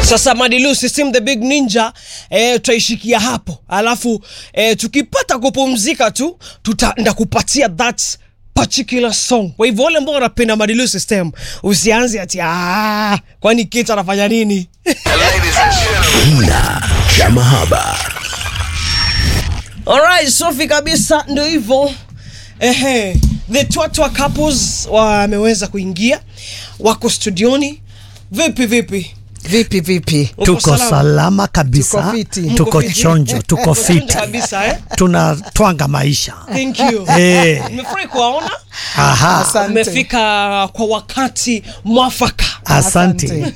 Sasa Madilu System the Big Ninja eh, tutaishikia hapo, alafu eh, tukipata kupumzika tu tutaenda kupatia that particular song. Kwa hivyo wale ambao wanapenda Madilu System usianze ati ah, kwani Kate anafanya nini? Kina cha mahaba. Alright, Sofi kabisa, ndio hivyo. Ehe, the Twatwa couples wameweza kuingia, wako studioni. Vipi vipi? Vipi vipi? Uko tuko salama? salama kabisa, Tuko fiti. tuko Mko fiti? chonjo, tuko fiti, kabisa eh? tunatwanga maisha. Thank you. Eh, Nimefurahi kuwaona. aha, Asante. Umefika kwa wakati mwafaka. asante.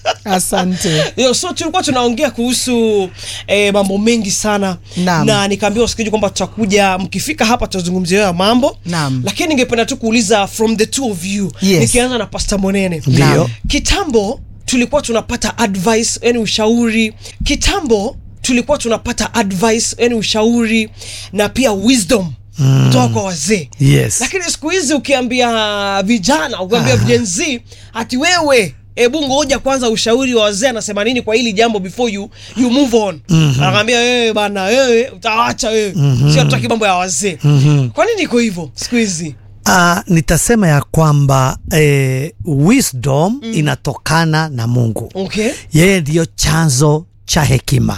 Asante. Yo, so tulikuwa tunaongea kuhusu eh, mambo mengi sana Naam. na nikaambia wasikiji kwamba tutakuja mkifika hapa tutazungumzia hayo mambo Naam. lakini ningependa tu kuuliza from the two of you Yes. nikianza na Pastor Monene Ndio. kitambo tulikuwa tunapata advice yani ushauri kitambo tulikuwa tunapata advice yani ushauri na pia wisdom kutoka kwa wazee Yes. lakini siku hizi ukiambia vijana ukiambia Gen Z ati wewe hebu ngoja kwanza ushauri wa wazee anasema nini kwa hili jambo before you, you move on anakwambia wewe bana wewe utaacha wewe sio hatutaki mambo ya wazee kwa nini iko hivyo siku hizi Uh, nitasema ya kwamba eh, wisdom inatokana na Mungu. okay Yeye ndiyo chanzo cha hekima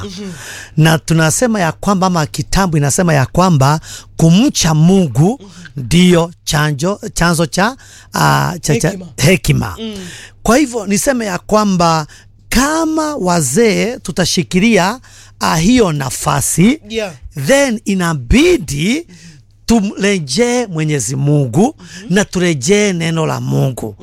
na tunasema ya kwamba ama kitambo inasema ya kwamba kumcha Mungu ndiyo chanjo, chanzo cha, uh, cha, cha Hekima. hekima. Kwa hivyo niseme ya kwamba kama wazee tutashikilia uh, hiyo nafasi yeah then inabidi tumrejee Mwenyezi Mungu na turejee neno la Mungu,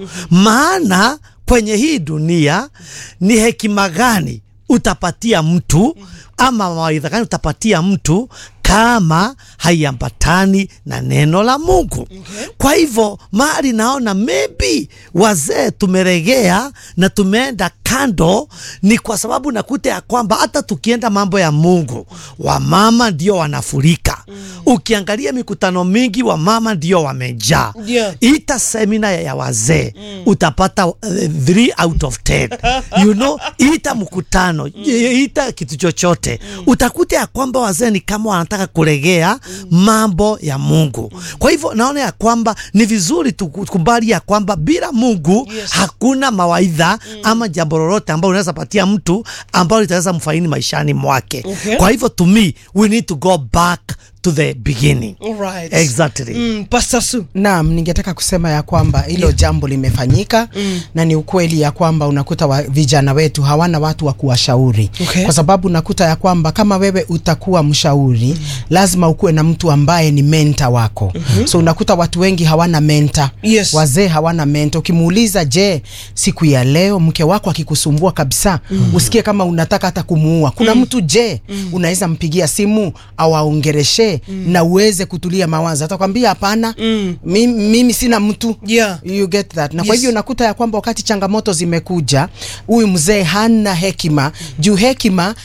maana kwenye hii dunia ni hekima gani utapatia mtu ama mawaidha gani utapatia mtu kama haiambatani na neno la Mungu. Kwa hivyo mahali naona maybe wazee tumeregea na tumeenda kando, ni kwa sababu nakuta ya kwamba hata tukienda mambo ya Mungu, wamama ndio wanafurika. Ukiangalia mikutano mingi, wamama ndio wamejaa. Yeah. Ita semina ya wazee utapata uh, three out of ten. You know, ita mkutano ita kitu chochote utakuta ya kwamba wazee ni kama wanataka kuregea mambo ya Mungu. Kwa hivyo naona ya kwamba ni vizuri tukubali ya kwamba bila Mungu Yes. hakuna mawaidha ama jambo lolote ambalo unaweza patia mtu ambalo litaweza mfaini maishani mwake. Okay. Kwa hivyo to me we need to go back to the beginning. Alright. Exactly. mm, Pastor Su Naam, ningetaka kusema ya kwamba hilo jambo limefanyika na ni ukweli ya kwamba unakuta wa, vijana wetu hawana watu wa kuwashauri Okay. kwa sababu unakuta ya kwamba kama wewe utakuwa mshauri lazima ukuwe na mtu ambaye ni menta wako so unakuta watu wengi hawana menta Yes. wazee hawana menta ukimuuliza je siku ya leo mke wako akikusumbua kabisa usikie kama unataka hata kumuua kuna mtu je unaweza mpigia simu au aongereshe na uweze kutulia mawazo atakwambia hapana mimi, mimi sina mtu Yeah. you get that na Yes. kwa hivyo unakuta ya kwamba wakati changamoto zimekuja huyu mzee hana hekima juu hekima